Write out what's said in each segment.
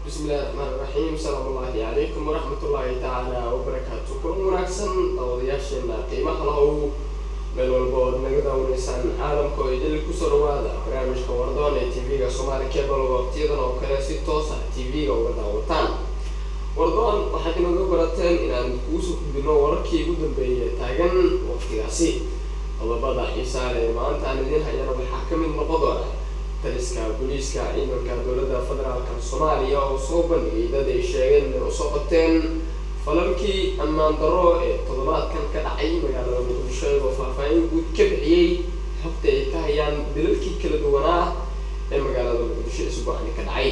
bismillahi raxmaan raxiim salaam ullaahi calaykum waraxmatullaahi tacaala wabarakaatu kulan wanaagsan daawadayaasheena qiimaha lahow meel walba ood naga daawaneysaan caalamka oo idil kusoo dhawaada barnaamijka wardoon ee tv-ga soomaali cable waqtiyadan oo kale si toos ah tv-ga uga daawataan wardoon waxaad inaga barateen inaan kuusoo gudbino wararkii ugu dambeeyay taagan waqtigaasi qodobada xiisaale ee maanta aan idiin hayana waxaa ka mid noqon doona taliska booliiska ciidanka dowladda federaalka soomaaliya oo soo bandhigay dad ay sheegeen inay usoo qabteen falalkii ammaan darro ee toddobaadkan ka dhacay magaalada muqdisho iyagoo faahfaahin guud ka bixiyey xogta ay ka hayaan dilalkii kala duwanaa ee magaalada muqdisho isbuucani ka dhacay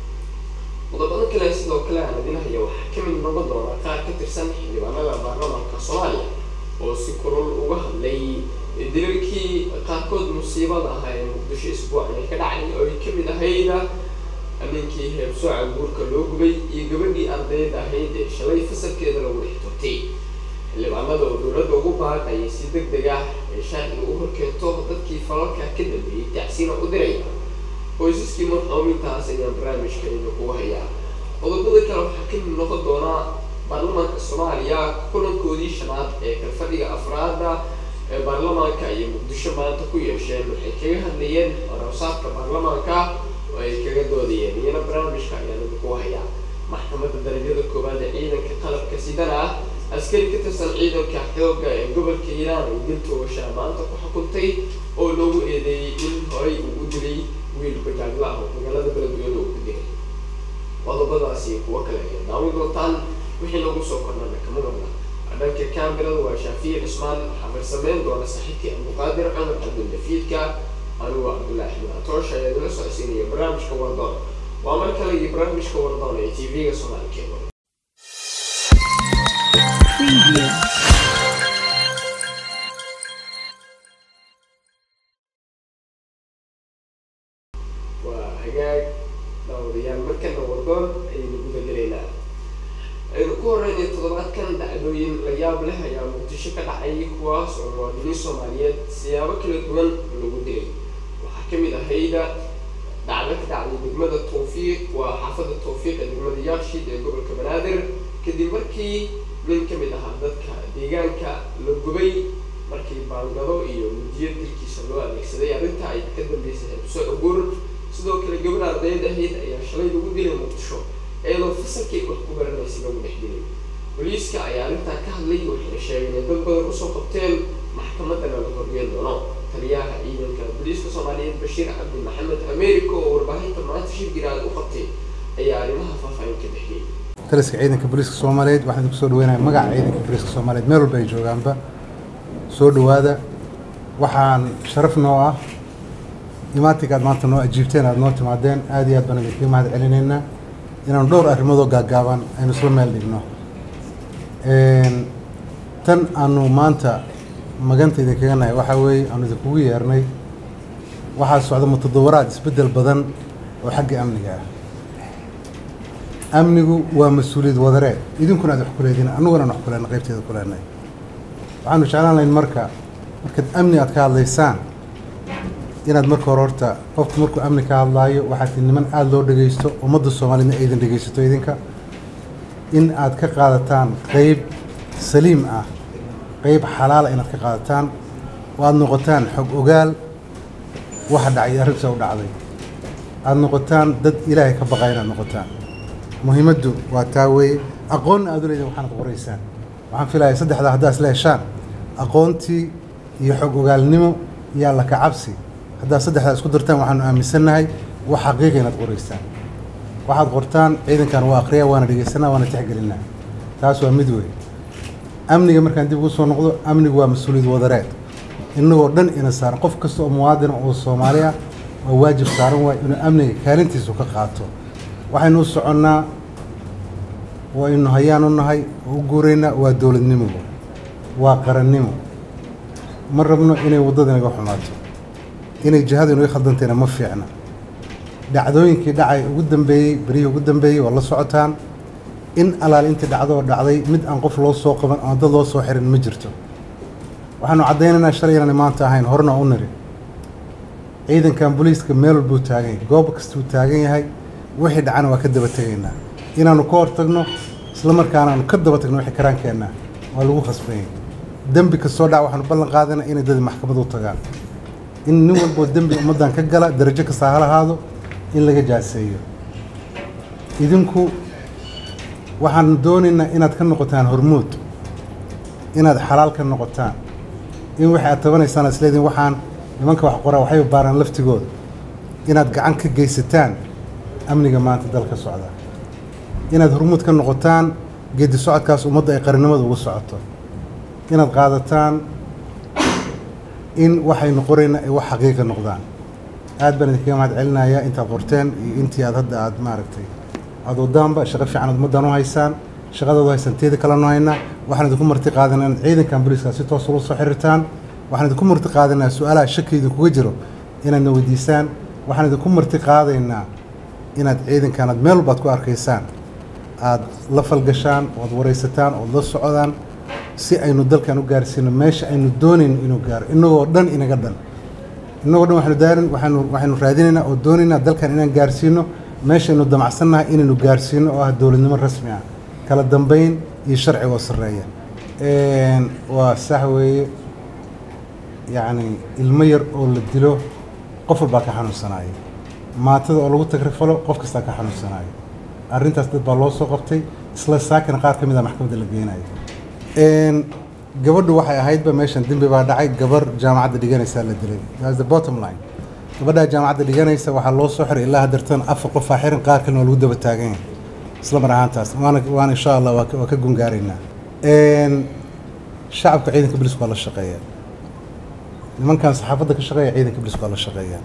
qodobada kale sidoo kale aan idin haya waxaa ka mid noqon doona qaar ka tirsan xildhibaanada baarlamaanka soomaaliya oo si kulul uga hadlay dilalkii qaarkood musiibada ahaa ee muqdisho isbuucani ka dhacay oo ay kamid ahayd ninkii heebsooca guurka loo gubay iyo gabadhii ardayda ahayd ee shalay fasalkeeda lagu dhex turtay xildhibaanada oo dowladda ugu baaqayay si deg deg ah ee sharciga u horkeento dadkii falalka ka dambeeyey tacsiina u diray qoysaskii marxoomintaas ayaan barnaamijka idinku hayaa qodobada kale waxaa ka mid noqon doonaa baarlamaanka soomaaliya kulankoodii shanaad ee kalfadhiga afraada ee baarlamaanka iyo muqdisho maanta ku yeesheen waxay kaga hadlayeen warabsaadka baarlamaanka oo ay kaga doodayeen iyana barnaamijka ayaan idinku hayaa maxkamadda darajada koowaad ee ciidanka qalabka sidana ah askari ka tirsan ciidanka xooga ee gobolka hiiraan ay dil toogashaa maanta ku xukuntay oo loogu eedeeyey in horay uu u dilay wiil bajaagla ah oo magaalada beledweyne uu ku dilay qodobadaasi iyo kuwo kale ayaa daawi doontaan wixii lagu soo kornana kama marna dhanka kamerada waa shaafiye cusmaan waxaa farsameyn doona saaxiibkii abduqaadir cumar cabduldafiidka anigu cabdullaahi axmed atoosh ayaa idila socodsiinaya barnaamijka wardoon waa mar kale iyo barnaamijka wardoon ee tv-ga soomaali cable Preview. waa hagaag daawadayaal markana wardoon ayaynu guda gelaynaa aynu ku horreynay toddobaadkan dhacdooyin la yaab leh ayaa muqdisho ka dhacay kuwaas oo muwaadiniin soomaaliyeed siyaabo kala duwan lagu dilay waxaa ka mid ahayda dhacdo ka dhacday degmada tawfiiq waa xaafadda tawfiiq ee degmada yaashid ee gobolka banaadir kadib markii nin ka mid ahaa dadka deegaanka la gubay markii baangado iyo mudiyo dilkiisa loo adeegsaday arrinta ay ka dambeysay hebso cugur sidoo kale gabar ardayd ahayd ayaa shalay lagu dilay muqdisho iyadoo fasalkii wax ku baranaysa lagu dhex dilay booliiska ayaa arrintaa ka hadlay waxayna sheegeen inay dad badan usoo qabteen maxkamadana la horgeyn doono taliyaha ciidanka booliiska soomaaliyeed bashiir cabdi maxamed america oo warbaahinta maanta shir giraad u qabtay ayaa arrimaha faahfaahin ka bixiyey taliska ciidanka booliiska soomaaliyeed waxaan idinku soo dhaweynaya magaca ciidanka booliiska soomaaliyeed meel walba ay joogaanba soo dhowaada waxaan sharaf noo ah imaatinka aad maanta noo ajiibteen aad noo timaadeen aad iyo aad baan idinkaga mahad celinaynaa inaanu dhowr arrimoodoo gaaggaaban aynu isla meel dhigno tan aanu maanta maganta idinkaga nahay waxaa weeye aanu idinkugu yeernay waxaa socda mutadawaraad isbeddel badan oo xagga amniga ah amnigu waa mas-uuliyad wadareed idinkuna aad wax ku leediin annuguna aan wax ku leenay qaybteeda ku leenay waxaanu jeclaan lahayn marka markaad amni aad ka hadlaysaan inaad marka hore horta qofku markuu amni ka hadlaayo waxaad tihi niman aada loo dhegaysto ummadda soomaaliyedna aydan dhegaysato idinka in aad ka qaadataan qeyb saliim ah qeyb xalaala inaad ka qaadataan oo aada noqotaan xog ogaal waxa dhacay arrinta u dhacday aada noqotaan dad ilaahay ka baqaya inaad noqotaan muhiimaddu waa taa weeye aqoonna aad u leedin waxaanad qoraysaan waxaan filayaa saddexdaa haddaa isla heshaan aqoontii iyo xog ogaalnimo iyo alla ka cabsi haddaad saddexdaa isku dartaan waxaanu aaminsannahay wax xaqiiqa inaad qoraysaan waxaad qortaan ciidankan waa akhriya waana dhegaysanaa waana tixgelinaa taas waa mid wey amniga markaan dib ugu soo noqdo amnigu waa mas-uuliyad wadareed innagoo dhan ina saaran qof kasta oo muwaadina oo soomaali ah waa waajib saaran waay inuu amniga kaalintiisu ka qaato waxaynu u soconnaa waynu hayaan u nahay oo u guuraynaa waa dowladnimo waa qarannimo ma rabno inay waddada inaga xumaato inay jihadu inaga khaldantayna ma fiicna dhacdooyinkii dhacay ugu dambeeyey berihii ugu dambeeyey waa la socotaan in alaal intii dhacdo oo dhacday mid aan qof loo soo qaban ama dad loo soo xirin ma jirto waxaanu caddaynaynaa shalay inaan maanta ahayn horena u niri ciidankan booliiska meel walbuu taagan yahay goob kastuu taagan yahay wixii dhacana waa ka daba tegaynaa inaanu ka hortagno isla markaana aanu ka daba tagno wixii karaankeenna waa lagu khasbanyay dembi kastoo dhaca waxaanu ballan qaadana inay dadi maxkamad u tagaan in nin walboo dembi ummaddan ka gala darajo kasta ha lahaado in laga jaaseeyo idinku waxaan doonaynaa inaad ka noqotaan hormuud inaad xalaal ka noqotaan in waxay aad tabanaysaan aad isleediin waxaan nimanka wax qoraa waxay baaraan laftigooda inaad gacan ka geysataan amniga maanta dalka socda inaad hormuud ka noqotaan geedi socodkaas ummadda ay qarannimada ugu socoto inaad qaadataan in waxaynu qorayna ay wax xaqiiqa noqdaan aad baan idinkaga mahad celinayaa intaad qorteen iyo intii aad hadda aad maaragtay aad wadaanba shaqo fiican aad ummaddan u haysaan shaqadaad u haysaan teeda kalenu haynaa waxaan idinku marti qaadanaa in ciidankan booliiska si toos ula soo xiriirtaan waxaan idinku marti qaadanayaa su-aalaha shaki idinkuga jiro inaadna weydiisaan waxaan idinku marti qaadaynaa inaad ciidankan aad meel walbaad ku arkaysaan aad la falgashaan ood waraysataan ood la socdaan si aynu dalkan u gaarsiino meesha aynu doonayno inuu gaaro innagoo dhan inaga dhan innagoo dhan waxaynu daarin waxaynu waxaynu raadinaynaa oo doonaynaa dalkan inaan gaarsiino meeshaynu damacsannahay inaynu gaarsiino oo ah dowladnimo rasmi ah kala dambayn iyo sharciga oo sarreeya waa sax weeye yacni ilmo yar oo la dilo qof walbaa ka xanuunsanaayo maatada oo lagu tagrifalo qof kastaa ka xanuunsanaayo arrintaas dad baa loo soo qabtay isla saakana qaar ka mid a maxkamadda la geynayo gabadhu waxay ahaydba meeshan dembi baa dhacay gabar jaamacadda dhiganaysaa la dilay that's the bottom line gabadhaa jaamacadda dhiganaysa waxaa loo soo xiray ilaa haddeertan afar qof aa xiran qaar kalena waa lagu daba taagan yahay isla mar ahaantaas waana waana insha allah waa ka- waa ka gungaaraynaa shacabka ciidanka booliska waa la shaqeeyaa nimankan saxaafadda ka shaqeeya ciidanka booliska waa la shaqeeyaa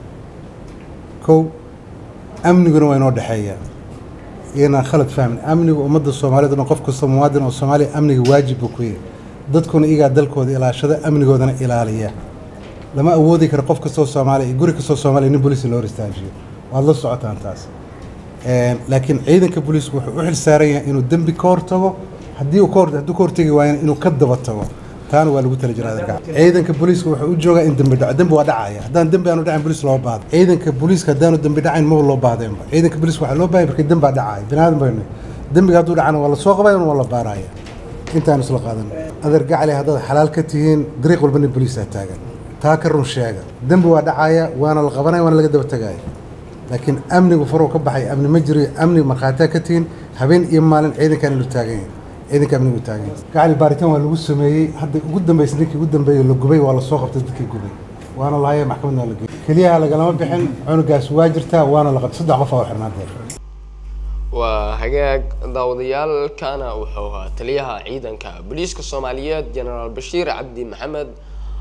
kow amniguna waa inoo dhexeeyaa inaan khalad fahmin amniga ummadda soomaaliyeed oo dhan qof kasta muwaadin oo soomaaliya amniga waajib buu ku yahay dadkuna iyagaa dalkooda ilaashada amnigoodana ilaaliya lama awoodi karo qof kastoo soomaaliya iyo guri kastoo soomaaliya nin booliis loo ristaajiyo waad la socotaan taas laakiin ciidanka booliisku wuxuu u xil saaran yahay inuu dembi ka hortago haddii uu ka hor hadduu ka hortegi waayana inuu ka daba tago taana waa lagu tala jiraa adeerka ciidanka booliiska wuxuu u joogaa in dembi dhaco dembi waa dhacaya haddaan dembi aanu dhacin booliis loo baahdo ciidanka booliiska haddaanu dembi dhacayn maba loo baahdeenba ciidanka booliiska waxaa loo baahaya markii dembi baa dhacaya biniaadan baynu dembiga hadduu dhacana waa la soo qabaya waa la baaraya intaanu isla qaadan adeer gacali haddaad xalaal ka tihiin dariiq walba nin booliisaa taagan taa ka run sheega dembi waa dhacaya waana la qabanaya waana laga daba tegaya laakiin amnigu faruu ka baxay amni ma jiro amni markhaatia ka tihiin habeen iyo maalin ciidankan inuu taagan yahay ciidanka amnigu taagan yahay gacali baaritaan waa lagu sameeyey hadda ugu dambaysa ninkii ugu dambeeyey la gubay waa la soo qabtay dadkii gubay waana lahaya maxkamadna waa la geeyey keliyaha lagalama bixin cunugaas waa jirtaa waana la qabtay saddex qof aa u xirnaa deer waa hagaag daawadayaalkana wuxuu ahaa taliyaha ciidanka booliiska soomaaliyeed genaraal bashiir cabdi maxamed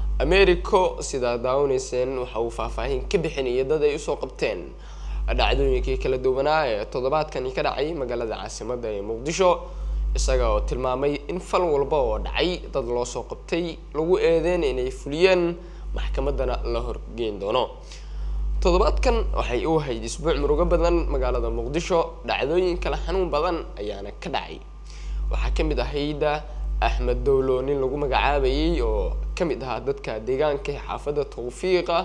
americo sidaa daawanayseen waxa uu faahfaahin ka bixinayay dad ay usoo qabteen dhacdooyinkii kala duwanaa ee toddobaadkani ka dhacay magaalada caasimadda ee muqdisho isaga oo tilmaamay in fal walba oo dhacay dad loo soo qabtay lagu eedeen inay fuliyeen maxkamaddana la horgeyn doono toddobaadkan waxay u ahayd isbuuc murugo badan magaalada muqdisho dhacdooyin kala xanuun badan ayaana ka dhacay waxaa ka mid ahayd axmed dowlo nin lagu magacaabayay oo ka mid ahaa dadka deegaanka ee xaafadda tawfiiqa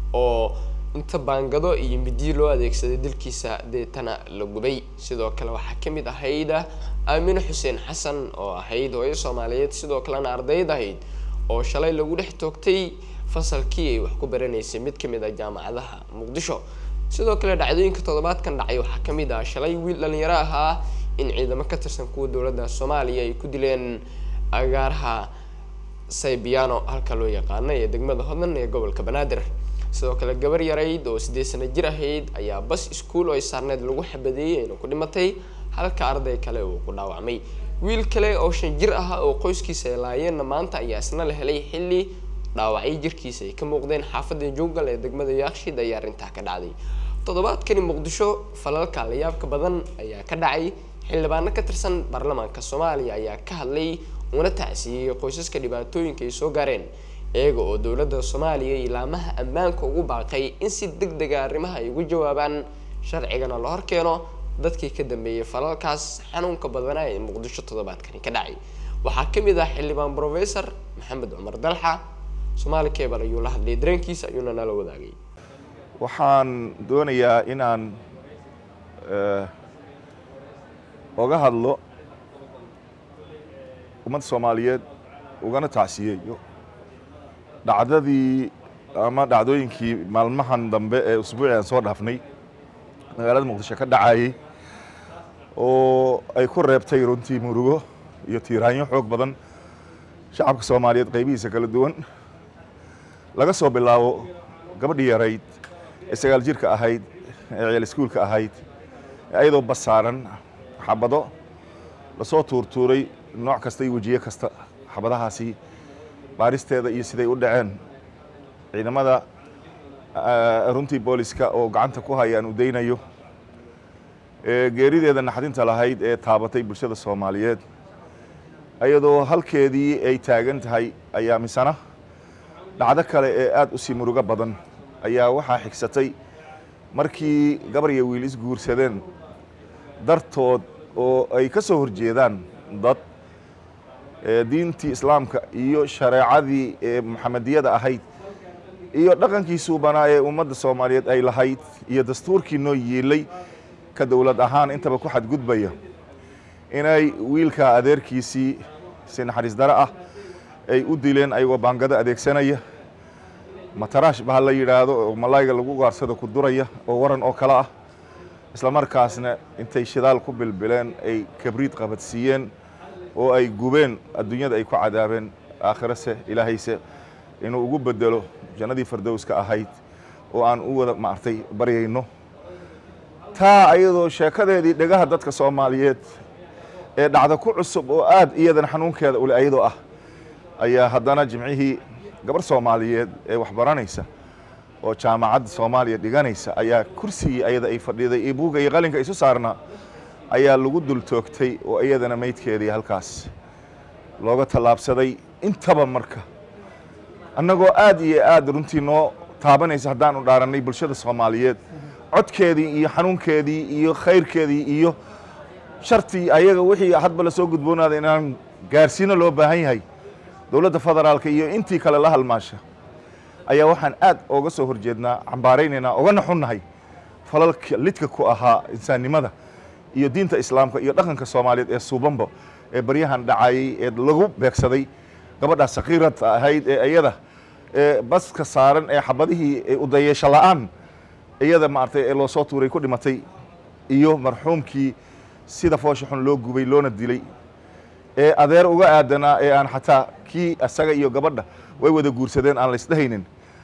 oo inta baangado iyo midiyo loo adeegsaday dilkiisa deetana la gubay sidoo kale waxaa ka mid ahayd aamine xuseen xasan oo ahayd hooyo soomaaliyeed sidoo kalena ardayd ahayd oo shalay lagu dhex toogtay fasalkii ay wax ku baranaysay mid kamid ah jaamacadaha muqdisho sidoo kale dhacdooyinka toddobaadkan dhacay waxaa ka mid ah shalay wiil dhalinyaro ahaa in ciidamo ka tirsan kuwa dowladda soomaaliya ay ku dileen agaaraha saybiano halka loo yaqaano ee degmada hodan ee gobolka banaadir sidoo kale gabar yarayd oo sideed sano jir ahayd ayaa bas iskuul oo ay saarneed lagu xabadeeyey ayna ku dhimatay halka arday kale uu ku dhaawacmay wiil kale oo shan jir ah oo qoyskiisa ay laayeenna maanta ayaa isna la helay xilli dhaawacyo jirkiisa ay ka muuqdeen xaafadda jungal ee degmada yaakshid ayaa arrintaa ka dhacday toddobaadkani muqdisho falalka layaabka badan ayaa ka dhacay xildhibaano ka tirsan baarlamaanka soomaaliya ayaa ka hadlay una tacsiiyey qoysaska dhibaatooyinka ay soo gaareen iyaga oo dowladda soomaaliya ilaamaha ammaanka ugu baaqay in si deg dega arrimaha ay ugu jawaabaan sharcigana la horkeeno dadkii ka dambeeyey falalkaas xanuunka badanaa ee muqdisho toddobaadkani ka dhacay waxaa ka mid ah xildhibaan professor maxamed cumar dalxa soomaali cable ayuu la hadlayay dareenkiisa ayuuna nala wadaagay waxaan doonayaa inaan oga hadlo ummadda soomaaliyeed ugana tacsiyeeyo dhacdadii ama dhacdooyinkii maalmahan dambe ee usbuuci aan soo dhaafnay magaalada muqdisho ka dhacayey oo ay ku reebtay runtii murugo iyo tiiraanyo xoog badan shacabka soomaaliyeed qaybihiisa kala duwan laga soo bilaabo gabadhii yarayd ee sagaal jirka ahayd ee ciyaal iskuulka ahayd ayadoo basaaran xabado lasoo tuurtuuray nooc kasta iyo wejiye kasta xabadahaasi baaristeeda iyo siday u dhaceen ciidamada runtii booliska oo gacanta ku hayaan u daynayo geerideeda naxdinta lahayd ee taabatay bulshada soomaaliyeed iyadoo halkeedii ay taagan tahay ayaa misana dhacdo kale ee aada u sii murugo badan ayaa waxaa xigsatay markii gabar iyo wiil isguursadeen dartood oo ay ka soo horjeedaan dad diintii islaamka iyo shareecadii ee muxamediyada ahayd iyo dhaqankii suubanaa ee ummadda soomaaliyeed ay lahayd iyo dastuurkii noo yiilay ka dowlad ahaan intaba ku xadgudbaya inay wiilka adeerkiisii si naxariis dare ah ay u dileen ayagoo baangado adeegsanaya mataraash baha la yidhaahdo oo malayga lagu gaarsado ku duraya oo waran oo kale ah isla markaasna intay shidaal ku bilbileen ay kabriid qabadsiiyeen oo ay gubeen adduunyada ay ku cadaabeen aakhirase ilaahayse inuu ugu bedelo jannadii fardowska ahayd oo aan u wada maartay baryayno taa ayadoo sheekadeedii dhegaha dadka soomaaliyeed ee dhacda ku cusub oo aad iyadana xanuunkeeda ule ayadoo ah ayaa haddana jimcihii gabar soomaaliyeed ee waxbaranaysa oo jaamacadda soomaaliya dhiganaysa ayaa kursigii ayada ay fadhiday iyo buugga iyo qalinka isu saarnaa ayaa lagu dul toogtay oo iyadana meydkeedii halkaas looga tallaabsaday intaba marka annagoo aad iyo aad runtii noo taabanaysa haddaanu dhaarannay bulshada soomaaliyeed codkeedii iyo xanuunkeedii iyo khayrkeedii iyo shartii ayaga wixii hadba lasoo gudboonaaday inaan gaarsiino loo baahan yahay dowladda federaalka iyo intii kale la halmaasha ayaa waxaan aad ooga soo horjeednaa cambaaraynaynaa ogana xunnahay falalka lidka ku ahaa insaannimada iyo diinta islaamka iyo dhaqanka soomaaliyeed ee suubanba ee baryahan dhacayey ee lagu beegsaday gabadhaa sakiirada ahayd ee iyada ee baska saaran ee xabadihii udayeesho la-aan iyada maaragtay ee loosoo tuuray ku dhimatay iyo marxuumkii sida foosha xun loo gubay loona dilay ee adeer uga aadanaa ee aan xataa kii isaga iyo gabadha way wada guursadeen aan laysdhehaynin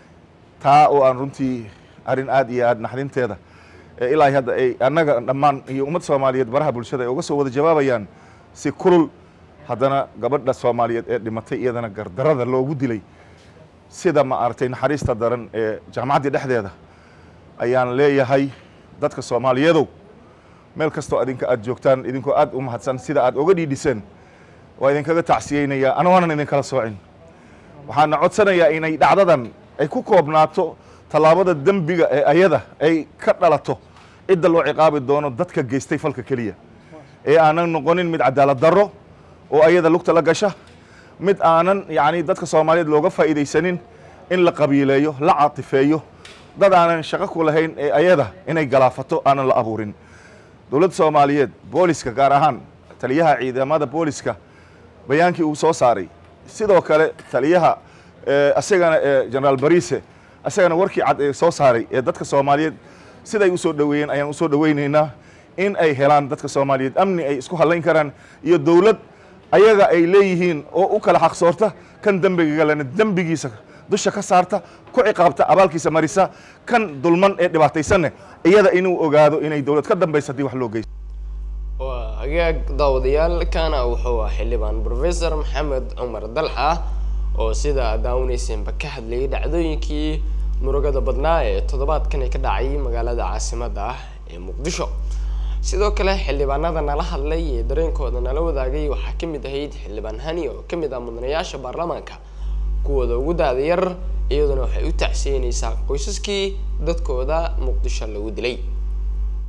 taa oo aan runtii arrin aad iyo aad naxdinteeda ee ilaa hadda ay annaga dhammaan iyo ummad soomaaliyeed baraha bulshada ay uga soo wada jawaabayaan si kulul haddana gabadha soomaaliyeed ee dhimatay iyadana gardarada loogu dilay sida ma aragtay naxariista daran ee jaamacaddii dhexdeeda ayaan leeyahay dadka soomaaliyeedow meel kastoo idinka aad joogtaan idinkoo aad u mahadsan sida aad oga dhiidhiseen waa idinkaga tacsiyeynayaa anagoonan idinkala soocin waxaana codsanayaa inay dhacdadan ay ku koobnaato tallaabada dembiga ee ayada ay ka dhalato cidda loo ciqaabi doono dadka geystay falka keliya ee aanan noqonin mid cadaalad darro oo ayada lugta la gasha mid aanan yacni dadka soomaaliyeed looga faa'iidaysanin in la qabiileeyo la caatifeeyo dad aanan shaqo ku lahayn ee ayada inay galaafato aanan la abuurin dowladda soomaaliyeed booliska gaar ahaan taliyaha ciidamada booliska bayaankii uu soo saaray sidoo kale taliyaha isagana generaal barise isagana warkii cad ee soo saaray ee dadka soomaaliyeed siday usoo dhoweeyeen ayaan usoo dhoweynaynaa in ay helaan dadka soomaaliyeed amni ay isku hadlayn karaan iyo dowlad ayaga ay leeyihiin oo u kala xaqsoorta kan dembiga galena dembigiisa dusha ka saarta ku ciqaabta abaalkiisa marisa kan dulman ee dhibaataysanne iyada inuu ogaado inay dowlad ka dambaysa haddii wax loo geysto waa hagaag daawadayaal kana wuxuu ah xildhibaan professor maxamed cumar dalxa oo sida daawanaysenba ka hadlayay dhacdooyinkii murugada badnaa ee toddobaadkani ka dhacay magaalada caasimadda ah ee muqdisho sidoo kale xildhibaanada nala hadlay ee dareenkooda nala wadaagay waxaa ka mid ahayd xildhibaan hani oo ka mid ah mudanayaasha baarlamaanka kuwooda ugu daada yar iyaduna waxay u tacsiyeynaysaa qoysaskii dadkooda muqdisho lagu dilay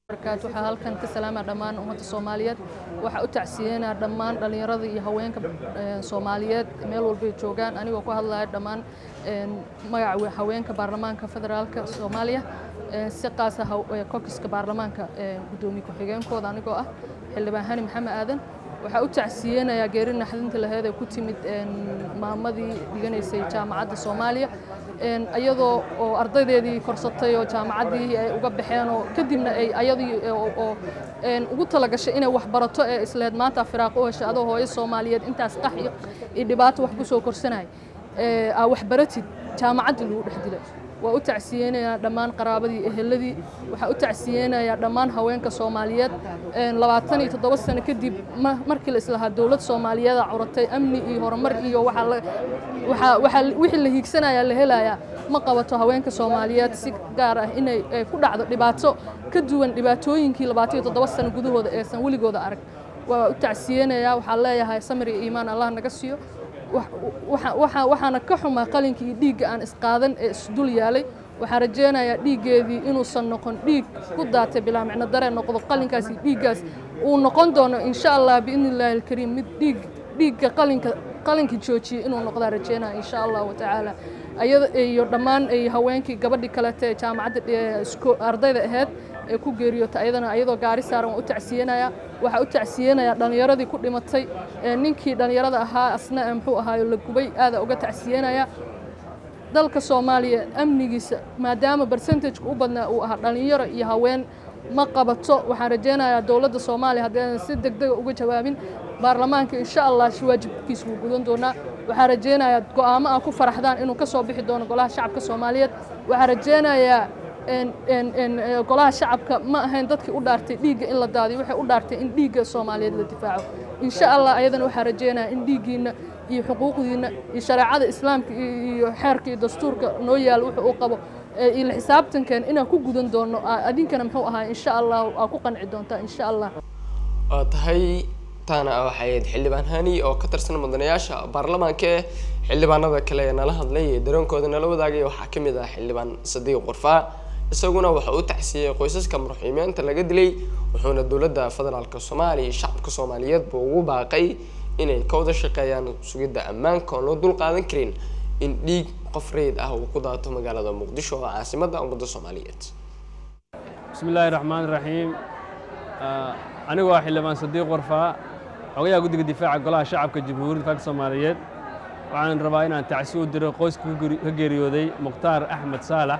barakaatu waxaa halkan ka salaama dhammaan ummadda soomaaliyeed waxaa u tacsiyeynaa dhammaan dhallinyarada iyo haweenka eh, soomaaliyeed meel walbay joogaan anigoo ku hadlaya dhammaan eh, magaca haweenka baarlamaanka federaalka soomaaliya eh, si qaasa kokiska baarlamaanka eh, guddoomiye ku-xigeenkooda anigoo ah xildhibaan hani maxamed aadan waxaa u tacsiyeynayaa geeri naxdinta laheed ee ku timid een, maamadii dhiganaysay jaamacadda soomaaliya een, iyadoo oo ardaydeedii korsatay oo jaamacaddii ay uga baxeen oo kadibna ay ayadii oo oo, een, ugu talagashay inay wax barato ee isleed maanta firaaqo u heshay adoo hooyo soomaaliyeed intaas qax iyo iyo dhibaato wax ku soo korsanay ee aa wax baratid jaamacaddii lagu dhex dilay waa u tacsiyeynayaa dhammaan qaraabadii eheladii waxaa u tacsiyeynayaa dhammaan haweenka soomaaliyeed een, labaatan iyo toddoba sano kadib ma- markii la islahaa dowlad soomaaliyeeda curatay amni iyo horumar iyo waxaa la- waxaa- waxaa wixii la hiigsanayaa la helayaa ma qabato haweenka soomaaliyeed si gaar ah inay ay ku dhacdo dhibaato ka duwan dhibaatooyinkii labaatan iyo toddoba sano gudahooda eesan weligooda arag waa u tacsiyeynayaa waxaa leeyahay samir iyo iimaan allah naga siiyo wax- waxa- waxa- waxaana ka xumaa qalinkii iyo dhiigga aan isqaadan ee isdul yaalay waxaan rajeynayaa dhiiggeedii inuusan noqon dhiig ku daatay bilaa micno daree noqdo qalinkaas iyo dhiiggaas uu noqon doono insha allah biidni illaahi alkariim mid dhiig dhiigga qalinka qalinka joojiyey inuu noqdaa rajeynaya insha allahu tacaala ayada iyo dhammaan ay haweenkii gabadhii kalete ee jaamacadda ee isko- ardayda ahayd ee ku geeriyootay ayadana ayadoo gaari saaran waan u tacsiyeynayaa waxaa u tacsiyeynayaa dhallinyaradii ku dhimatay ee ninkii dhallinyarada ahaa asna ee muxuu ahaayo la gubay aada uga tacsiyeynayaa dalka soomaaliya amnigiisa maadaama percentageka u badnaa uu ahaa dhallinyaro iyo haween ma qabato waxaan rajeynayaa dowladda soomaaliya haddii si degdega uga jawaabin baarlamaanka insha allah si waajibkiisa wuu gudan doonaa waxaan rajeynayaa go'aamo ah ku faraxdaan inuu ka soo bixi doono golaha shacabka soomaaliyeed waxaan rajeynayaa een- een- een, ee, golaha shacabka ma ahayn dadkii u dhaartay dhiigga in la daadiyo waxay u dhaartay in dhiigga soomaaliyeed la difaaco insha allah ayadana waxaan rajeynayaa in dhiiggiina iyo xuquuqdiina iyo shareecada islaamka iyo iyo xeerka iyo dastuurka noo yaal wuxuu uu qabo ee iyo la xisaabtankeen inaan ku gudan doono aa- adinkana muxuu ahaa insha allah aa ku qanci doontaa insha allah oo tahay taana waxay ahayd xildhibaan hani oo ka tirsan mudanayaasha baarlamaanka ee xildhibaanada kale ee nala hadlay ee dareenkooda nala wadaagay waxaa ka mid ah xildhibaan sadiiq qorfaa isaguna waxa uu tacsiyey qoysaska marxuumiyaanta laga dilay wuxuuna dowladda federaalka soomaaliya iyo shacabka soomaaliyeed buu ugu baaqay inay ka wada shaqeeyaan sugidda ammaanka oon loo dul qaadan karin in dhiig qof rayid ah uu ku daato magaalada muqdisho oo caasimadda ummadda soomaaliyeed بسم الله الرحمن الرحيم آه، أنا waa xildhibaan sadiiq warfaa xogayaha guddiga difaaca golaha shacabka jamhuuriyadda faalka soomaaliyeed waxaan rabaa inaan tacsi u diro qoyska ka geri- ka geeriyooday mukhtaar axmed saalax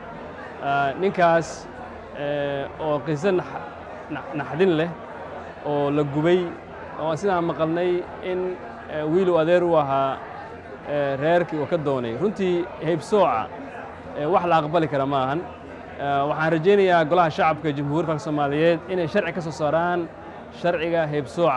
Ah, ninkaas eh, oo qiso nax- nax- naxdin leh oo la gubay oo aan sidaan maqalnay in eh, wiil uu adeer u ahaa eh, reerkii uu ka doonay runtii heybsooca eh, wax la aqbali kara ma ahan Eh, waxaan rajaynayaa golaha shacabka jamhuuriyadda faalka soomaaliyeed inay sharci ka soo saaraan sharciga heybsooca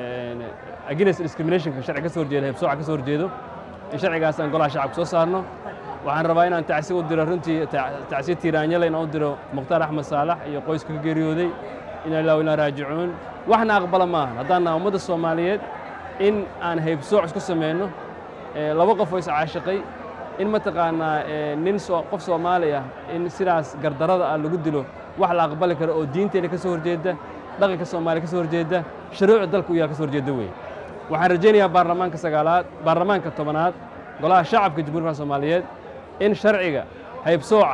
eh, against discriminationka sharci ka soo horjeeda heybsooca ka soo horjeedo in sharcigaas aan golaha shacabka soo saarno waxaan rabaa inaan tacsi u diro runtii ta- tacsi tiiraanyale inaan u diro mukhtaar axmed saalax iyo qoyska ka geeriyooday inaa ilaahu ilaa raajicuun waxna aqbala maahan haddaan nahay ummadda soomaaliyeed in aan heybsooc isku sameyno eh, laba qof oo iscaashiqay in mataqaanaa eh, nin soo- qof soomaali ah in sidaas gardarada ah lagu dilo wax la aqbali karo oo diinteena ka soo horjeeda dhaqanka soomaaliya ka soo horjeeda shuruucda dalka u yaal ka soo horjeeda weeye waxaan rajaynayaa baarlamaanka sagaalaad baarlamaanka tobanaad golaha shacabka jamhuuriyadda soomaaliyeed in sharciga haybsooca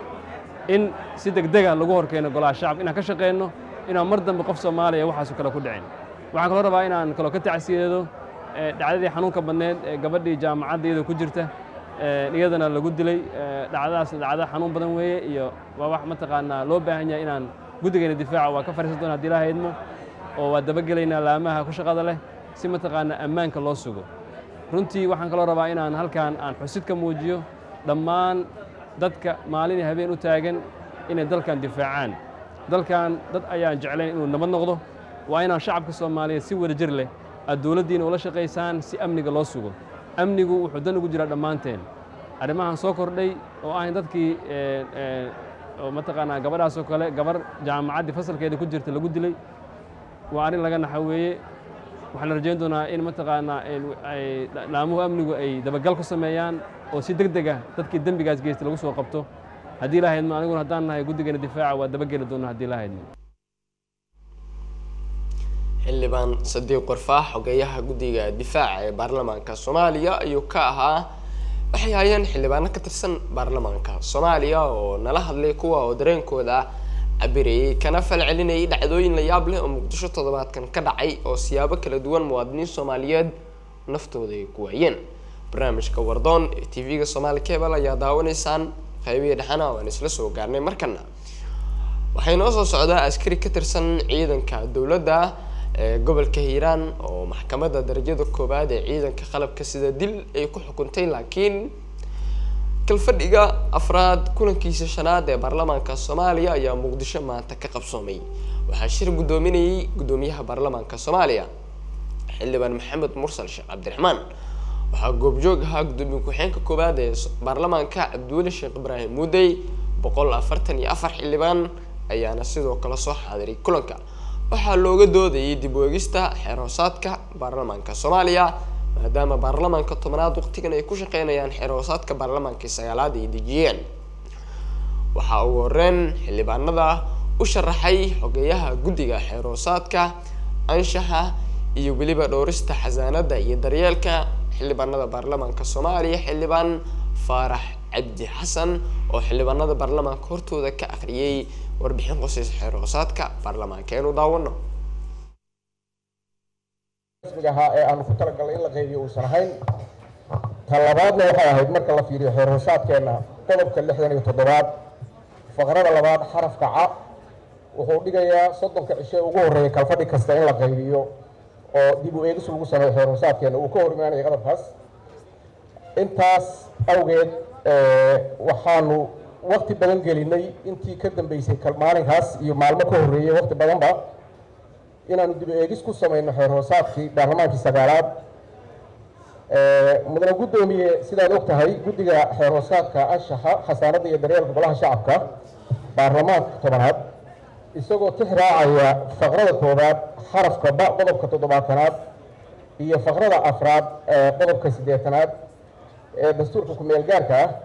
in si degdega lagu horkeeno golaha shacabka inaan ka shaqeyno inaan mar dambe qof soomaaliya waxaasu kale ku dhicin waxaan kaloo rabaa inaan kaloo ka tacsiyeedo eh, dhacdadii xanuunka badneed ee gabadhii jaamacadda iyadoo ku jirta eh, iyadana lagu dilay eh, dhacdadaas dhacdo xanuun badan weeye iyo waa wax mataqaanaa loo baahan yahay inaan guddigeena difaaca waa ka fariisan doona haddii ilaaha idmo oo waa dabagelaynaa laamaha ku shaqada leh si mataqaanaa ammaanka loo sugo runtii waxaan kaloo rabaa inaan halkan aan xusid ka muujiyo dhammaan dadka maalin iyo habeen u taagan inay dalkan difaacaan dalkan dad ayaan jeclayn inuu nabad noqdo waa inaan shacabka soomaaliyeed si wada jir leh aad dowladdiina ula shaqaysaan si amniga loo sugo amnigu wuxuu dan ugu jiraa dhammaanteen arrimahan soo kordhay oo ah in dadkii eh, eh, oo mataqaanaa gabadhaas oo kale gabar jaamacaddii fasalkeeda ku jirta lagu dilay waa arrin laga naxa weeye waxaan rajayn doonaa in mataqaanaa in- ay laamuhu amnigu ay dabagal ku sameeyaan oo si deg deg ah dadkii dembigaas geystay lagu soo qabto haddii la haydmo aniguna haddaan nahay guddigeena difaaca waa dabageli doona haddii la haydmo xildhibaan sadiiq qorfaax xogeeyaha guddiga difaaca ee baarlamaanka soomaaliya ayuu ka ahaa waxay hayeen xildhibaano ka tirsan baarlamaanka soomaaliya oo nala hadlay kuwa oo dareenkooda cabirayay kana fal celinayay dhacdooyin la yaab leh oo muqdisho toddobaadkan ka dhacay oo siyaabo kala duwan muwaadiniin soomaaliyeed naftooda ay ku waayeen barnaamijka wardoon ee t v-ga soomaali cable ayaa daawanaysaan qaybihii dhexana waan isla soo gaarnay markana waxay noo soo socdaa askari ka tirsan ciidanka dowladda ee gobolka hiiraan oo maxkamadda darajada koowaad ee ciidanka qalabka sida dil ay ku xukuntay laakiin kalfadhiga afraad kulankiisa shanaad ee baarlamaanka soomaaliya ayaa muqdisho maanta ka qabsoomay waxaa shir guddoominayay guddoomiyaha baarlamaanka soomaaliya xildhibaan maxamed mursal sheekh cabdiraxmaan waxaa goobjoog ahaa guddoomiye ku-xeenka koowaad ee baarlamaanka cabdiweli sheekh ibraahim muudey boqol afartan iyo afar xildhibaan ayaana sidoo kale soo xaadiray kulanka waxaa looga doodayay dib u eegista xeer hoosaadka baarlamaanka soomaaliya maadaama baarlamaanka tobanaad waqtigan ay ku shaqeynayaan xeer hoosaadka baarlamaankii sagaalaad ay dejiyeen waxaa ugu horeyn xildhibaanada u sharaxay xogeeyaha guddiga xeer hoosaadka anshaxa iyo weliba dhowrista xasaanada iyo daryeelka xildhibaanada baarlamaanka soomaaliya xildhibaan faarax cabdi xasan oo xildhibaanada baarlamaanka hortooda ka akhriyay warbixin qosaysa xeer hoosaadka baarlamaanka eenu daawano rasmiga ahaa ee aanu ku talagalnay in la qaybiyo uusan ahayn ta labaadna waxay ahayd marka la fiiriyo xeer hoosaadkeenna qodobka lixdan iyo toddobaad faqrada labaad xarafka ca wuxuu dhigayaa soddonka cishe ugu horreeya kalfadhi kasta in la qaybiyo oo dib u eegis lagu sameeyo xeer hoosaadkeenna uu ka hor imaanaya qodobkaas intaas awgeed waxaanu wakti badan gelinay intii ka dambeysay maalinkaas iyo maalmo ka horreeyey wakti badanba inaanu dib eegis ku samayno xeer hoosaadkii baarlamaankii sagaalaad mudane guddoomiye sidaad og tahay guddiga xeer hoosaadka anshaxa xasaanadda iyo daryeelka golaha shacabka baarlamaanka tobanaad isagoo tix raacaya faqrada koowaad xarafka ba qodobka toddobaatanaad iyo faqrada afraad ee qodobka siddeetanaad ee dastuurka ku-meel gaarka ah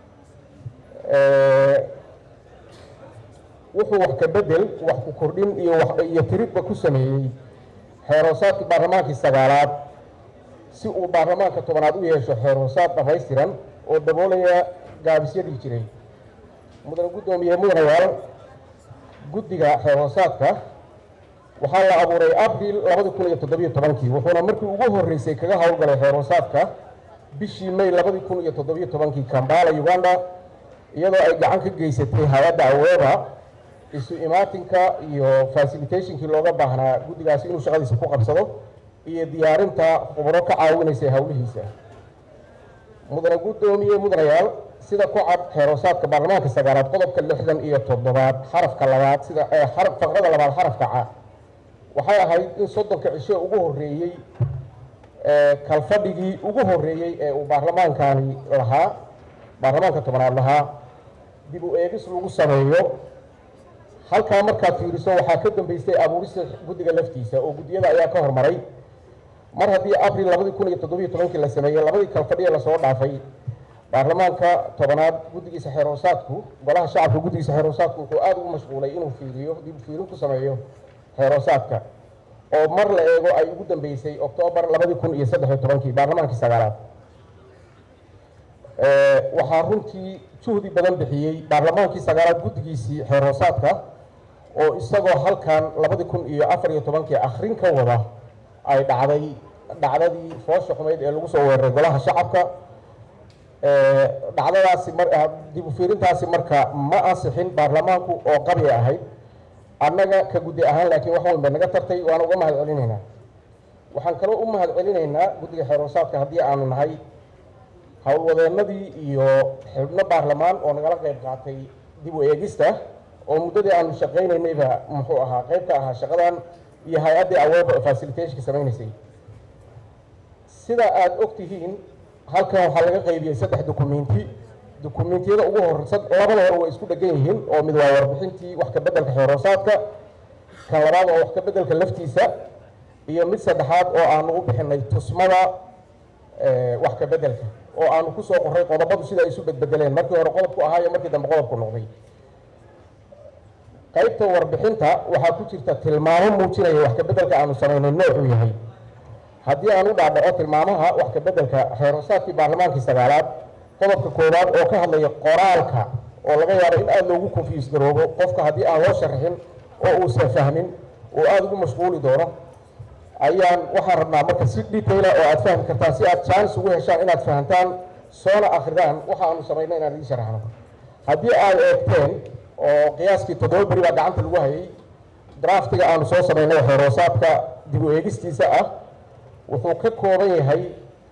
wuxuu wax ka bedel wax ku kordhin iyo iyo tiridba ku sameeyey xeer hoosaadkii baarlamaankii sagaalaad si uu baarlamaanka tobanaad u yeesho xeer hoosaad dhamaystiran oo daboolaya gaabisyadii jiray mudane guddoomiye mudanayaal guddiga xeer hoosaadka waxaa la abuuray abril labadi kun iyo toddobiyo tobankii wuxuuna markii ugu horreysay kaga howlgalay xeer hoosaadka bishii may labadi kun iyo toddobiyo tobankii kambala uganda iyadoo ay gacan ka geysatay hay-adda aweeba isu imaatinka iyo facilitationkii looga baahnaa guddigaasi inuu shaqadiisa ku qabsado iyo diyaarinta khubro ka caawinaysa howlihiisa mudane guddoomiye mudanayaal sida ku cad xeer hoosaadka baarlamaanka sagaalaad qodobka lixdan iyo toddobaad xarafka labaad sida faqrada labaad xarafka ca waxay ahayd in soddonka cisho ugu horreeyey kalfadhigii ugu horreeyey ee uu baarlamaankani lahaa baarlamaanka tobanaad lahaa dib u eegis lagu sameeyo halkaa markaad fiiriso waxaa ka dambeystay abuurista guddiga laftiisa oo guddiyada ayaa ka hormaray mar haddii abril labadii kun iyo toddobiyo tobankii la sameeyey labadii kalfadhiya lasoo dhaafay baarlamaanka tobanaad guddigiisa xeer hoosaadku golaha shacabka guddigiisa xeer hoosaadku wuxuu aada ugu mashquulay inuu fiiriyo dib u fiirin ku sameeyo xeer hoosaadka oo mar la eego ay ugu dambeysay oktoobar labadii kun iyo saddex iyo tobankii baarlamaankii sagaalaad waxaa runtii juhdi badan bixiyey baarlamaankii sagaalaad guddigiisii xeer hoosaadka oo isagoo halkan labadii kun iyo afar iyo tobankii akhrin ka wada ay dhacday dhacdadii foosha xumeyd ee lagu soo weeraray golaha shacabka dhacdadaasi mar dib u fiirintaasi marka ma ansixin baarlamaanku oo qabi ahayd annaga ka guddi ahaan laakiin wax weyn bay naga tartay waana uga mahad celinaynaa waxaan kaloo u mahad celinaynaa guddiga xeer hoosaadka haddii aanu nahay howlwadeennadii iyo xubno baarlamaan oo nagala qayb qaatay dib u eegista oo muddadii aanu shaqaynaynayba muxuu ahaa qayb ka ahaa shaqadan iyo hay-addii aweeba oo facilitationka samaynaysay sida aada og tihiin halkan waxaa laga qaybiyey saddex dukumenti dukumentiyada ugu horeysa labada hore way isku dhegan yihiin oo mid waa warbixintii wax ka beddelka xeer hoosaadka kan labaad oo wax ka beddelka laftiisa iyo mid saddexaad oo aanu u bixinay tusmada wax ka beddelka oo aanu ku soo qorray qodobadu sida ay isu bedbedeleen markii hore qodobku ahaa iyo markii dambe qodobku noqday qaybta warbixinta waxaa ku jirta tilmaamo muujinaya wax ka beddelka aanu samaynay noocuu yahay haddii aan u dhaadhaco tilmaamaha wax ka beddelka xeerosaadkii baarlamaankii sagaalaad qodobka koowaad oo ka hadlaya qoraalka oo laga yaabo in aada loogu confuse garoobo qofka haddii aan loo sharaxin oo uusan fahmin oo aada ugu mashquuli doono ayaan waxaan rabnaa marka si detaila oo aad fahmi kartaan si aad chance ugu heshaan inaad fahantaan soona akridaan waxa aanu samaynay inaan idiin sharaxno haddii aad eegteen oo qiyaaskii toddoba beri baa gacanta lagu hayay draftiga aanu soo samaynay xeeroosaadka dib u eegistiisa ah wuxuu ka kooban yahay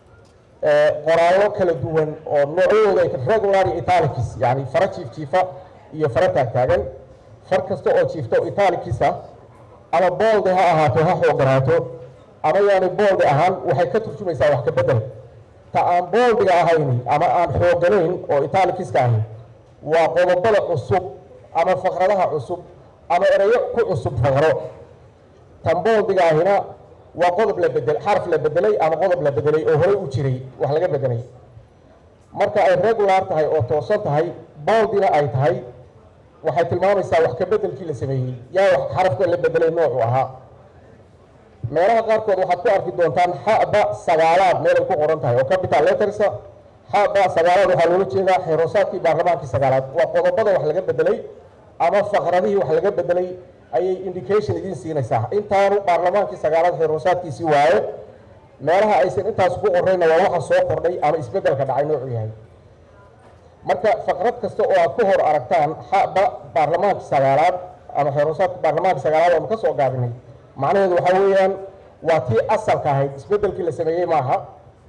qoraallo kala duwan oo noocyadooda ay regular iyo italicis yani fara jiif jiifa iyo fara taagtaagan far kasta oo jiifta oo italicis ah ama boolde ha ahaato ha xooganaato ama yaani boolde ahaan waxay ka turjumaysaa wax ka bedel ta aan booldiga ahayni ama aan xooganayn oo italiciska ahi waa qodobada cusub ama faqradaha cusub ama ereyo ku cusub faqro tan booldiga ahina waa qodob la bedel xaraf la bedelay ama qodob la bedelay oo horey u jiray wax laga bedelay marka ay regular tahay oo toosan tahay boldina ay tahay waxay tilmaamaysaa wax ka bedelkii la sameeyey yaa wax xarafka la bedelay noocu ahaa meelaha qaarkood waxaad ku arki doontaan xaba sagaalaad meel ay ku qoran tahay oo capital lettersa xaba sagaalaad waxaa loola jeedaa xeeroosaadkii baarlamaankii sagaalaad waa qodobada wax laga bedelay ama faqradihii wax laga bedelay ayay indication idiin siinaysaa intaanu baarlamaankii sagaalaad xeeroosaadkiisii waaye meelaha aysan intaas ku qorrayna waa waxa soo kordhay ama isbeddelka dhacay noocu yahay marka faqrad kasta oo aad ku hor aragtaan xaba baarlamaankii sagaalaad ama xeeroosaadka baarlamaankii sagaalaad oonu ka soo gaabinay macnaheedu waxaa weeyaan waa tii asalka ahayd isbeddelkii la sameeyey maaha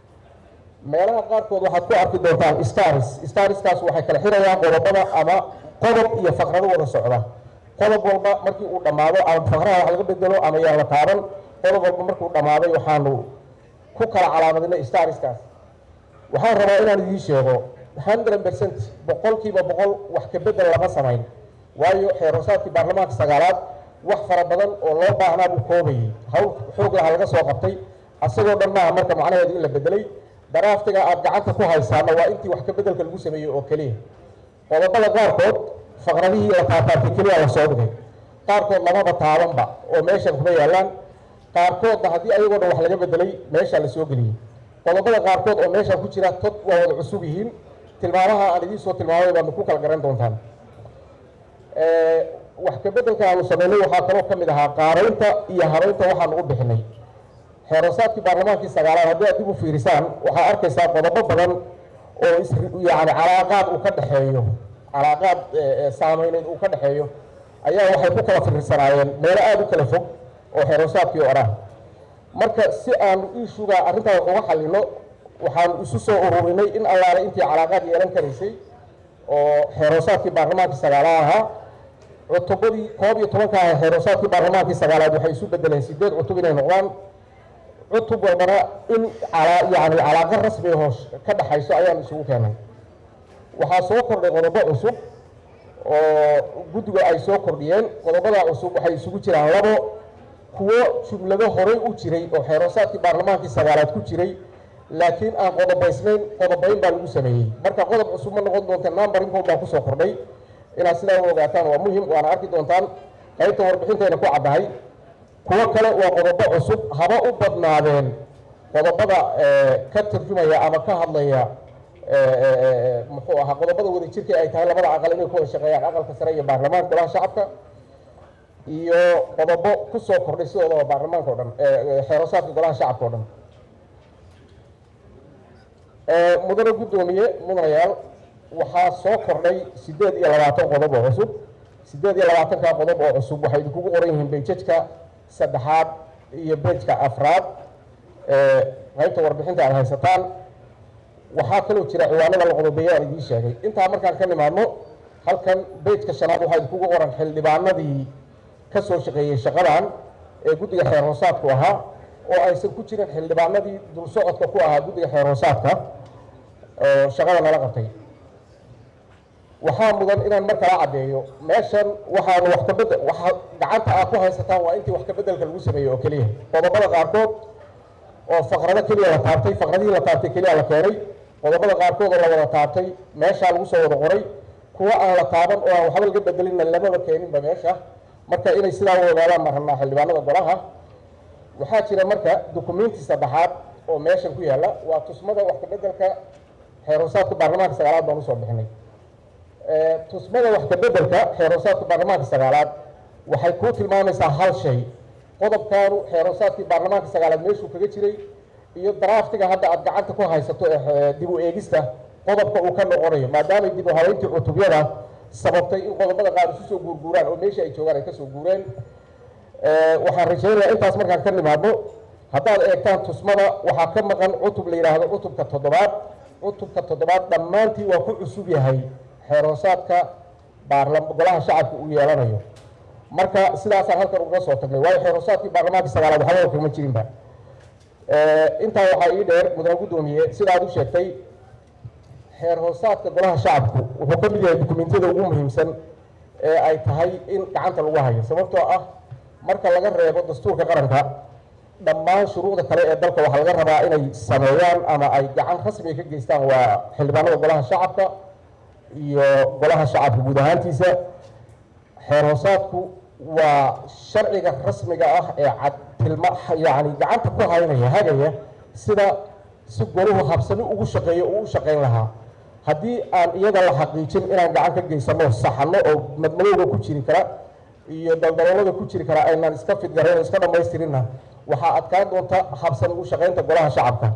meelaha qaarkood waxaad ku arki doontaan stars starskaas waxay kala xirayaan qodobada ama qodob iyo faqrado wada socda qodob walba markii uu dhammaado ama faqraha wax laga bedelo ama yaan la taaban qodob walba markuu dhammaaday waxaanu ku kala calaamadinay starskaas waxaan rabaa inaan idiin sheego hundred percent boqolkiiba boqol wax ka bedel lama samayn waayo xeeroosaadkii baarlamaanka sagaalaad wax fara badan oo loo baahnaa buu koobayay hawl xoog laha laga soo qabtay asagoo dhan maaha marka macnaheedu in la bedelay daraaftiga aad gacanta ku haysaana waa intii wax ka bedelka lagu sameeyey oo keliya qodobada qaarkood faqradihii la taataabtay keliya la soo dhigay qaarkood lamaba taabanba oo meeshan kuma yaallaan qaarkoodna haddii ayagoo dhan wax laga bedelay meeshaa la soo geliyey qodobada qaarkood oo meeshaan ku jira tod waa wada cusub yihiin tilmaamaha aan idiin soo tilmaamay baadna ku kala garan doontaan wax ka bedelka aanu samaynay waxaa kaloo ka mid ahaa qaaraynta iyo habaynta waxaanu u bixinay xeeroosaadkii baarlamaankii sagaalaad haddii aad dib u fiirisaan waxaa arkaysaa qodobo badan oo is yani calaaqaad uu ka dhexeeyo calaaqaad saameyneed uu ka dhexeeyo ayaa waxay ku kala firiirsanaayeen meelo aada u kala fog oo xeeroosaadkii oo dhan marka si aanu iishuga arrintaa wax uga xallino waxaanu isu soo ururinay in allaale intii calaaqaad yeelan karaysay oo xeeroosaadkii baarlamaankii sagaalaad ahaa cutubadii koob iyo tobanka ah xeeroosaadkii baarlamaankii sagaalaad waxay isu bedeleen sideed cutub inay noqdaan cutub walbana in yani calaaqa rasmi hoos ka dhaxayso ayaan isugu keenay waxaa soo kordhay qodobo cusub oo guddiga ay soo kordhiyeen qodobada cusub waxay isugu jiraan labo kuwo jumlado horey u jiray oo xeeroosaadkii baarlamaankii sagaalaad ku jiray laakiin aan qodobaysnayn qodobayn baa lagu sameeyey marka qodob cusub ma noqon doonta numberingkood baa kusoo kordhay inaad sidaa u ogaataan waa muhim waana arki doontaan qaybta warbixintayna ku caddahay kuwo kale waa qodobo cusub haba u badnaadeen qodobada ka tarjumaya ama ka hadlaya muxuu ahaa qodobada wadajirka ay tahay labada aqal inay ku wada shaqeeyaan aqalka sare iyo baarlamaanka golaha shacabka iyo qodobo kusoo kordhay sidoodaba baarlamaanka o dhan xeeroosaadka golaha shacabka o dhan mudane guddoomiye mudanayaal waxaa soo kordhay sideed iyo labaatan qodob oo cusub sideed iyo labaatanka qodob oo cusub waxay idinkugu qoran yihiin bejajka saddexaad iyo bejka afraad qaybta warbixinta aad haysataan waxaa kaloo jira ciwaanada la qodobeeya aan idiin sheegay intaa markaan ka nimaadno halkan bejka shanaad waxaa idinkugu qoran xildhibaanadii ka soo shaqeeyey shaqadan ee guddiga xeer hoosaadku ahaa oo aysan ku jirin xildhibaanadii dul socodka ku ahaa guddiga xeer hoosaadka oo shaqada nala qabtay waxaa mudan inaan mar kala caddeeyo meeshan waxaanu wax ka bedel waxa gacanta aad ku haysataan waa intii wax ka bedelka lagu sameeyey oo keliya qodobada qaarkood oo faqrado keliya la taabtay faqradihii la taabtay keliya la keenay qodobada qaarkood oo la wada taabtay meeshaa lagu soo wada qoray kuwa aan la taaban oo aan waxba laga bedelinna lamaba keeninba meesha marka inay sidaa u ogaadaan baan rabnaa xildhibaanada golaha waxaa jira marka dukumenti saddexaad oo meeshan ku yaalla waa tusmada wax kabedelka xeeroosaadka baarlamaanka sagaalaad baan usoo bixinay tusmada wax kabedelka xeeroosaadka baarlamaanka sagaalaad waxay kuu tilmaamaysaa hal shay qodobkaanu xeeroosaadkii baarlamaanka sagaalaad meeshuu kaga jiray iyo draftiga hadda aad gacanta ku haysato ee dib u eegista qodobka uu ka noqonayo maadaamay dib u habeyntii cutubyada sababtay in qodobada qaar isu soo guurguuraan oo meeshii ay joogaan ay kasoo guureen waxaan rajaynayaa intaas markaan ka nimaadno haddaad eegtaan tusmada waxaa ka maqan cutub la yidhaahdo cutubka toddobaad cutubka toddobaad dhammaantii waa ku cusub yahay xeeroosaadka baarla golaha shacabka uu yeelanayo marka sidaasaan halkan uga soo tagnay waayo xeeroosaadkii baarlamaanka sagaalaad waxba kama jirinba intaa waxaa ii dheer mudane guddoomiye sidaad u sheegtay xeer hoosaadka golaha shacabku wuxuu ka mid yahay dukumentiyada ugu muhiimsan ee ay tahay in gacanta lagu hayo sababtoo ah marka laga reebo dastuurka qaranka dhammaan shuruucda kale ee dalka waxaa laga rabaa inay sameeyaan ama ay gacan rasmiga ka geystaan waa xildhibaanada golaha shacabka iyo golaha shacabka guud ahaantiisa xeer hoosaadku waa sharciga rasmiga ah ee cad tilma yacni gacanta ku haynaya hagaya sida si goluhu habsami ugu shaqeeyo uu u shaqayn lahaa haddii aan iyada la xaqiijin inaan gacan ka geysano saxano oo madmadowga ku jiri kara iyo daldaloolada ku jiri kara aynaan iska fidgarayn oo iska dhamaystirinna waxaa adkaan doonta habsami u shaqaynta golaha shacabka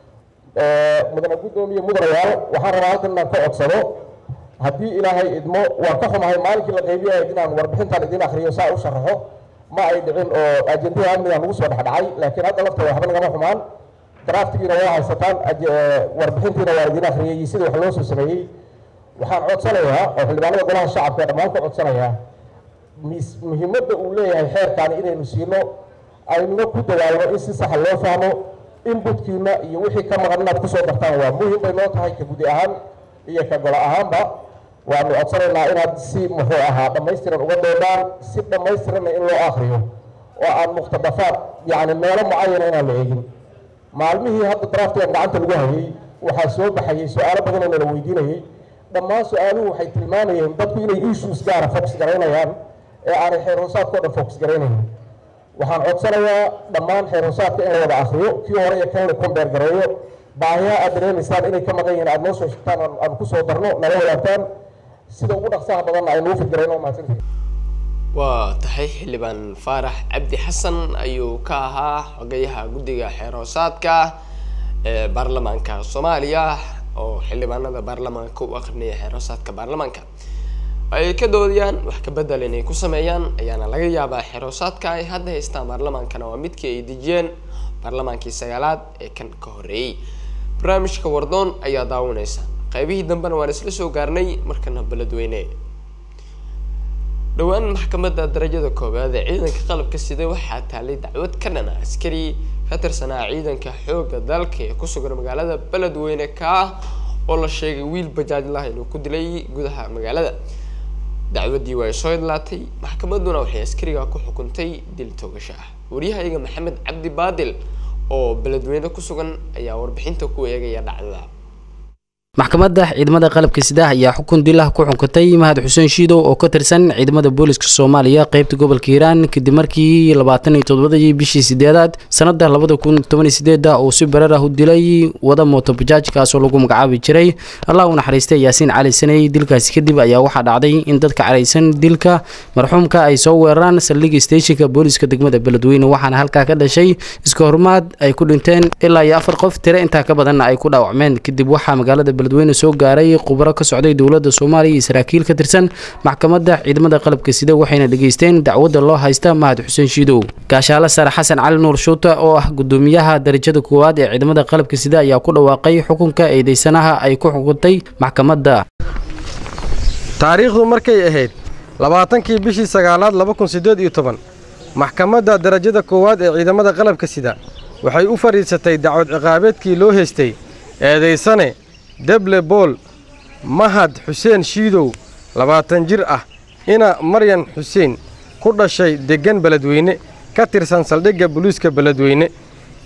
mudane guddoomiye mudanayaal waxaan rabaa halkan inaan ka codsado haddii ilaahay idmo waan ka xumahay maalinkii la qaybiyahay inaan warbixintan idin akriyo saa u sharaxo ma ay dhicin oo ajendada amniga nagu soo dhexdhacay laakiin hadda lafteeda waxba nagama xumaan draftigiina waa haysataan warbixintiina waa idin akhriyay iyo sidii wax loo soo sameeyey waxaan codsanayaa oo xildhibaanada golaha shacabka dhammaan ka codsanayaa muhiimadda uu leeyahay xeerkaani inaynu siino aynuna ku dadaalno in si saxa loo fahmo inbutkiina iyo wixii ka maqan inaad kusoo dartaan waa muhim bay noo tahay ka gudi ahaan iyo ka golo ahaanba waanu codsanaynaa inaad si muxuu ahaa dhammaystiran uga doodaan si dhammaystiranna in loo akriyo oo aan muqtadafaad yacni meelo mucayana inaan la eegin maalmihii hadda draftigan gacanta lagu hayay waxaa soo baxayay su-aalo badan oo nala weydiinayay dhammaan su-aaluhu waxay tilmaamayeen dadku inay issues gaara focus garaynayaan ee aanay xeer hoosaadkao dhan focus garaynaynin waxaan codsanayaa dhammaan xeer hoosaadka in la wada akriyo kii hore iyo kan la kombeer gareeyo baahiyaha aad dareemaysaan inay ka maqan yihiin aad noo soo sheegtaan aan kusoo darno nala wadaagtaan sida ugu dhaqsaha badanna ay nuu fidgarayno mahadsantihin waa tahay xildhibaan faarax cabdi xasan ayuu ka ahaa xogayaha guddiga xeer hoosaadka ee baarlamaanka soomaaliya oo xildhibaanada baarlamaanka u akrinaya xeer hoosaadka baarlamaanka ay ka doodayaan wax ka bedel inay ku sameeyaan ayaana laga yaabaa xeer hoosaadka ay hadda haystaan baarlamaankana waa midkii ay dejiyeen baarlamaankii sagaalaad ee kan ka horreeyey barnaamijka wardoon ayaa daawanaysa qaybihii dambena waan isla soo gaarnay markana beledweyne dhowaan maxkamadda darajada koowaad ee ciidanka qalabka sida waxaa taalay dacwad ka dhana askari ka tirsanaa ciidanka xoogga dalka ee ku sugan magaalada beledweyne ka ah oo la sheegay wiil bajaajlah inuu ku dilay gudaha magaalada dacwaddii waa soo idlaatay maxkamadduna waxay askariga ku xukuntay dil toogasho ah waryahayaga maxamed cabdi baadil oo beledweyne ku sugan ayaa warbixinta ku eegaya dhacdada maxkamadda ciidamada qalabka sidaah ayaa xukun dilah ku xunkatay mahad xuseen shiidow oo ka tirsan ciidamada booliska soomaaliya qeybta gobolka hiiraan kadib markii labaatan iyo toddobadii bishii sideedaad sanada labada kun toban iyo sideeda uu si barar ah u dilay wada mooto bajaaj kaasoo lagu magacaabi jiray allah u naxariistay yaasiin cali saney dilkaasi kadib ayaa waxaa dhacday in dadka caraysan dilka marxuumka ay soo weeraraan saldhigga steeshinka booliska degmada beledweyne waxaana halkaa ka dhashay iska hormaad ay ku dhinteen ilaa iyo afar qof tire intaa ka badanna ay ku dhaawacmeen kadib waxaa magaalada beledweyne soo gaaray khubaro ka socday dowladda soomaaliya iyo saraakiil ka tirsan maxkamadda ciidamada qalabka sida waxayna dhageysteen dacwadda loo haysta mahad xuseen shiidow gaashaale sare xasan cali nuur shuuta oo ah gudoomiyaha darajada koowaad ee ciidamada qalabka sida ayaa ku dhawaaqay xukunka eedeysanaha ay ku xukuntay maxkamadda taariikhdu markay ahayd labaatankii bishii sagaalaad laba kun siddeed iyo toban maxkamadda darajada koowaad ee ciidamada qalabka sida waxay u fadhiisatay dacwad ciqaabeedkii loo heystay eedaysane deble bool mahad xuseen shiidow labaatan jir ah ina maryan xuseen ku dhashay deggan beledweyne ka tirsan saldhigga buliiska beledweyne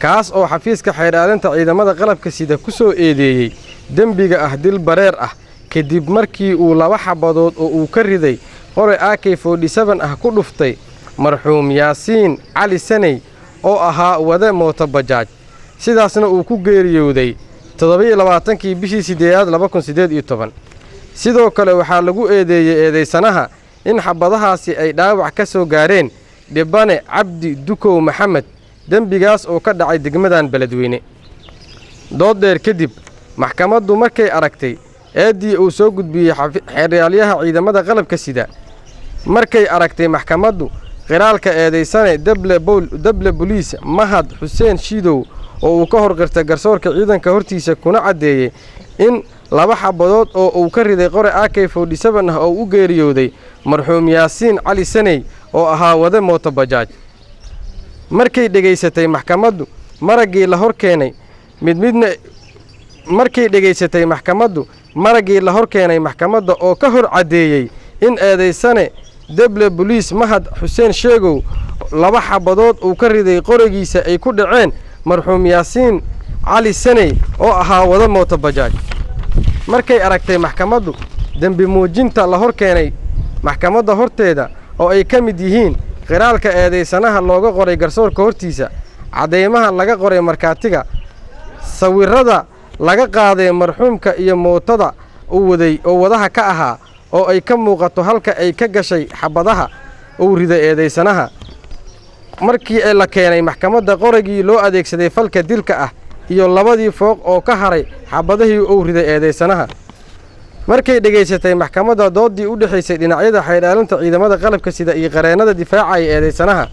kaas oo xafiiska xeydhaalinta ciidamada qalabka sida ku soo eedeeyey dembiga ah dil bareer ah kadib markii uu laba xabadood oo uu ka riday qore ak forty-seven ah ku dhuftay marxuum yaasiin cali saney oo ahaa wade mootobajaaj sidaasna uu ku geeriyooday toddoba-iyo labaatankii bishii siddeedaad laba kun siddeed iyo toban sidoo kale waxaa lagu eedeeyey eedaysanaha in xabadahaasi ay dhaawac ka soo gaareen dhibane cabdi dukow maxamed dembigaas oo ka dhacay degmadan beledweyne dood dheer kadib maxkamaddu markay aragtay eeddii uu soo gudbiyey xeeryaalayaha ciidamada qalabka sida markay aragtay maxkamaddu qiraalka eedaysane dable boliis mahad xuseen shiidow oo uu ka horqirtay garsoorka ciidanka hortiisa kuna caddeeyey in laba xabadood oo uu ka riday qore ak forty-seven ah oo u geeriyooday marxuum yaasiin cali saney oo ahaa wade mootobajaaj markay dhegaysatay maxkamaddu maraggii la hor keenay mid midna markay dhegaysatay maxkamaddu maraggii la hor keenay maxkamadda oo ka hor caddeeyey in eedaysane deble boliis mahad xuseen sheegow laba xabadood uu ka riday qorigiisa ay ku dhaceen marxuum yaasiin cali saney oo ahaa wada mootobajaaj markay aragtay maxkamaddu dembi muujinta la hor keenay maxkamadda horteeda oo ay ka mid yihiin qiraalka eedaysanaha looga qoray garsoorka hortiisa caddaymaha laga qoray markhaatiga sawirrada laga qaaday marxuumka iyo mootada uu waday oo wadaha ka ahaa oo ay ka muuqato halka ay ka gashay xabadaha uu riday eedaysanaha markii la keenay maxkamadda qorigii loo adeegsaday falka dilka ah iyo labadii fooq oo ka haray xabadihii uu riday eedaysanaha markay dhegaysatay maxkamadda dooddii u dhexaysay dhinacyada xaydhaalinta ciidamada qalabka sida iyo qareennada difaacaya eedaysanaha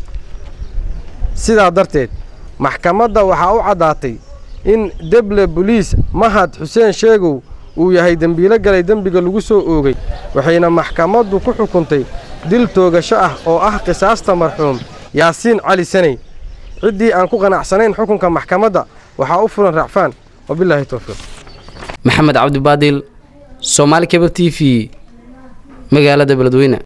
sidaa darteed maxkamadda waxaa u caddaatay in deble boliis mahad xuseen sheegow uu yahay dembiilo galay dembiga lagu soo oogay waxayna maxkamaddu ku xukuntay dil toogasho ah oo ah qisaasta marxuum yaasiin cali saney ciddii aan ku qanacsanayn xukunka maxkamadda waxaa u furan racfaan wabilaahi towfiiq maxamed cabdibaadil soomaali kebab t v magaalada beledweyne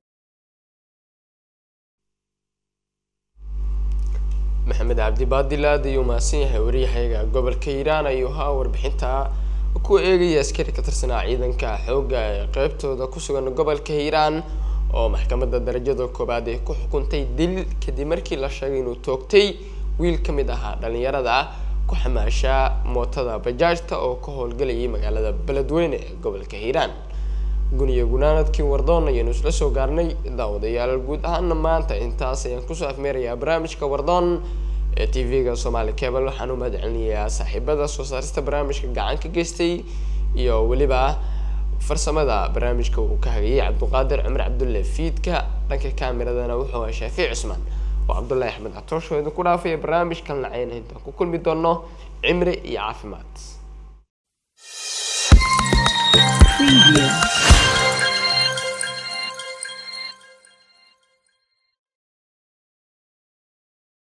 maxamed cabdi baadil aad ayuu mahadsan yahay waryahayaga gobolka hiiraan ayuu haa warbixinta ku eegaya askari ka tirsanaa ciidanka xoogga ee qeybtooda ku sugan gobolka hiiraan oo maxkamadda darajada koowaad ay ku xukuntay dil kadib markii la sheegay inuu toogtay wiil ka mid ahaa dhalinyarada ku xamaasha mootada bajaajta oo ka howlgalayay magaalada beledweyne ee gobolka hiiraan guniyo gunaanadkii wardoon ayaanu isla soo gaarnay daawadayaal guud ahaana maanta intaas ayaan kusoo afmeerayaa barnaamijka wardoon ee t v-ga soomaali cable waxaan u mahad celinayaa saaxiibada soo saarista barnaamijka gacan ka geystay iyo weliba farsamada barnaamijka uu ka hagayay cabduqaadir cumar cabdulle fiidka dhanka kaameradana wuxuu ahaa shaafiic cusmaan oo cabdullaahi axmed catoosho idinku dhaafaya barnaamijkan lacayna intaan ku kulmi doono cimri iyo caafimaad Preview.